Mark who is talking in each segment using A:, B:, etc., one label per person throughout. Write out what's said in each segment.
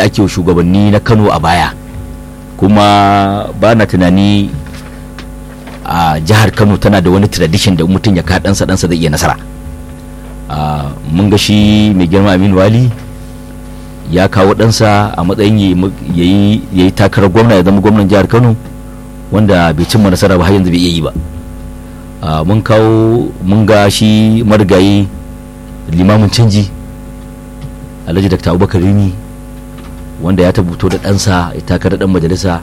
A: da ake wa shugabanni na kano a baya kuma ba na tunani a jihar kano tana da wani tradition da mutum ya ɗansa ɗansa zai iya nasara mun ga shi mai girma aminu wali ya kawo ɗansa a matsayin ya yi takarar gwamna ya zama gwamnan jihar kano wanda bai cimma nasara ba har yanzu bai iya yi ba mun kawo mun ga shi marigayi limamin canji alhaji dr abubakar rini wanda ya tabbato da ɗansa ya takarar ɗan majalisa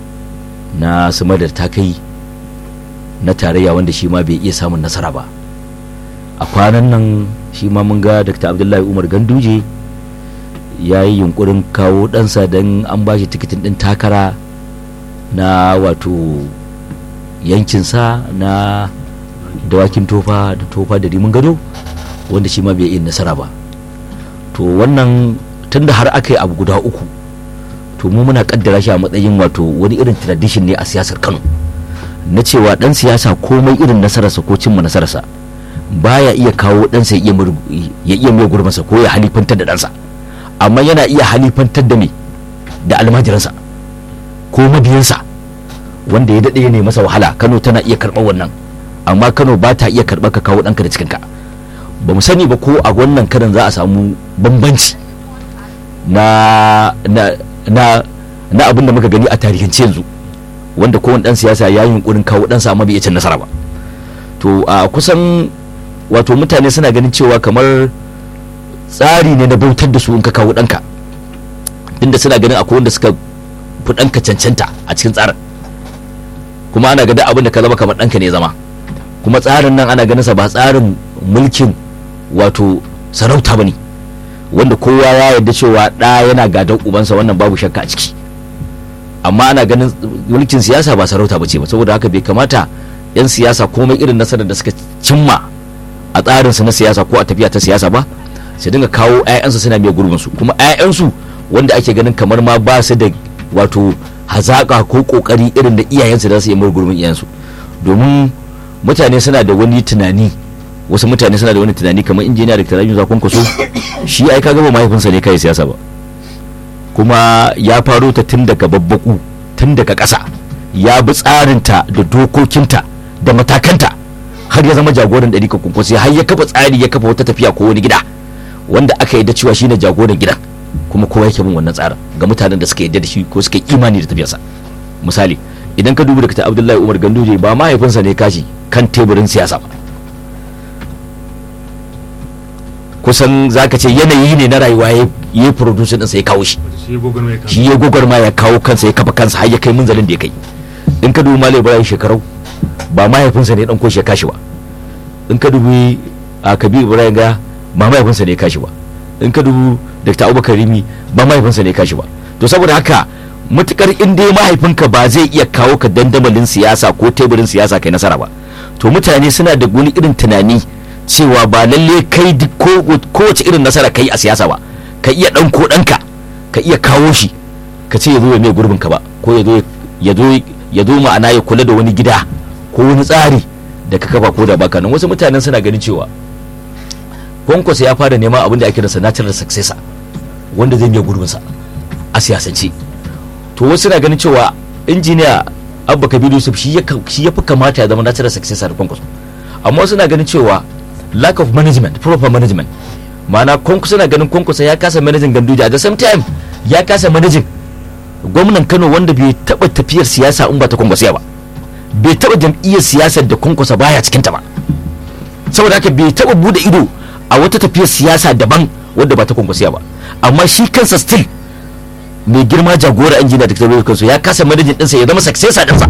A: na sumadar ta kai na tarayya wanda shi ma bai iya samun nasara ba a kwanan nan shi ma mun ga dr abdullahi umar ganduje ya yi yunkurin kawo ɗansa don an ba shi tikitin ɗin takara na wato yankinsa na dawakin tofa da tofa da rimin gado wanda shi ma bai yi nasara ba to wannan tunda har aka yi abu guda uku to mu muna kaddara shi a matsayin wato wani irin tradition ne a siyasar kano na cewa dan siyasa komai irin nasararsa ko cimma nasararsa baya iya kawo ɗansa ya iya mai gurmansa ko ya halifantar da ɗansa amma yana iya halifantar da me da almajiransa ko mabiyansa wanda ya daɗe ne masa wahala kano tana iya karɓar wannan amma kano ba ta iya karɓar ka kawo ɗanka da cikinka ba mu sani ba ko a wannan karin za a samu bambanci na na na na abin da muka gani a tarihance yanzu wanda kowane ɗan siyasa ya yi yunkurin kawo ɗansa amma bai iya cin nasara ba to a kusan wato mutane suna ganin cewa kamar tsari ne na bautar da su in ka kawo ɗanka inda suna ganin akwai wanda suka fi ɗanka cancanta a cikin tsarin kuma ana ganin abin da ka zama kamar ɗanka ne zama kuma tsarin nan ana ganin sa ba tsarin mulkin wato sarauta ba ne wanda kowa ya yarda cewa ɗa yana gadon ubansa wannan babu shakka a ciki amma ana ganin mulkin siyasa ba sarauta ba ce ba saboda haka bai kamata 'yan siyasa komai irin nasarar da suka cimma a tsarinsu na siyasa ko a tafiya ta siyasa ba su dinga kawo 'ya'yansu suna mai gurbinsu kuma 'ya'yansu wanda ake ganin kamar ma ba su da wato hazaƙa ko ƙoƙari irin da iyayensu za su yi mai gurbin iyayensu domin mutane suna da wani tunani wasu mutane suna da wani tunani kamar injiniya da tarayyun zakon kwaso shi ai ka gaba mahaifinsa ne kai siyasa ba kuma ya faro ta tun daga babbaku tun daga ƙasa ya bi tsarinta da dokokinta da matakanta har ya zama jagoran ɗari ka kunkwasi har ya kafa tsari ya kafa wata tafiya ko wani gida wanda aka yadda cewa shine jagoran gidan kuma kowa yake bin wannan tsarin ga mutanen da suka yadda da shi ko suka imani da tafiyarsa misali idan ka duba da abdullahi umar ganduje ba mahaifinsa ne kashi kan teburin siyasa ba kusan zaka ce yanayi ne na rayuwa ya yi producer ɗinsa ya kawo shi shi ya gwagwarma ya kawo kansa ya kafa kansa har ya kai munzalin da ya kai in ka dubi malai ibrahim shekarau ba mahaifinsa ne dan koshi ya kashi ba in ka dubi a kabir ibrahim ga ba mahaifinsa ne ya kashi ba in ka dubi dr abubakar rimi ba mahaifinsa ne ya kashi ba to saboda haka matukar in dai mahaifinka ba zai iya kawo ka dandamalin siyasa ko teburin siyasa kai nasara ba to mutane suna da wani irin tunani cewa ba lalle kai kowace irin nasara kai a siyasa ba ka iya dan ko danka ka iya kawo shi ka ce ya zo ya mai gurbin ka ba ko ya zo ya zo ya zo ma'ana ya kula da wani gida ko wani tsari da ka kafa ko da baka nan wasu mutanen suna ganin cewa kwankwaso ya fara neman abin da ake da natural successor wanda zai mai gurbin sa a siyasance to wasu na ganin cewa injiniya abba kabiru yusuf shi ya fi kamata ya zama natural successor kwankwaso amma wasu na ganin cewa lack of management proper management ma'ana kwankwaso na ganin kwankwaso ya kasa managing ganduje at the same time ya kasa managing gwamnan kano wanda bai taba tafiyar siyasa in ba ta kwankwasiya ba bai taba jam'iyyar siyasar da kwankwasa baya cikinta ba saboda haka bai taba bude ido a wata tafiyar siyasa daban wadda ba ta kwankwasiya ba amma shi kansa still mai girma jagora injiniya da ta kansu ya kasa manajin ɗinsa ya zama successor ɗinsa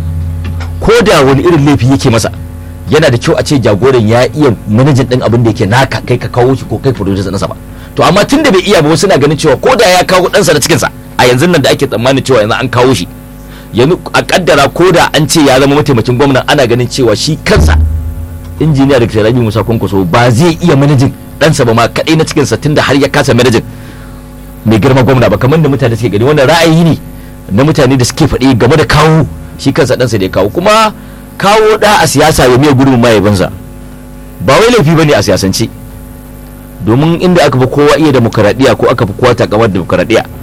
A: ko da wani irin laifi yake masa yana da kyau a ce jagoran ya iya manajin ɗin abin da yake naka kai ka kawo shi ko kai producer ɗinsa ba to amma tun da bai iya ba wasu na ganin cewa ko da ya kawo ɗansa da cikinsa a yanzu nan da ake tsammanin cewa yanzu an kawo shi yanzu a kaddara ko da an ce ya zama mataimakin gwamnan ana ganin cewa shi kansa injiniya da rabi musa kwankwaso ba zai iya manajin ɗansa ba ma kaɗai na cikinsa tunda har ya kasa manajin mai girma gwamna ba kamar da mutane suke gani wannan ra'ayi ne na mutane da suke faɗi game da kawo shi kansa ɗansa da ya kawo kuma kawo ɗa a siyasa ya miya gudun mahaifinsa ba wai laifi ba ne a siyasance domin inda aka fi kowa iya demokaradiyya ko aka fi kowa takamar demokaradiyya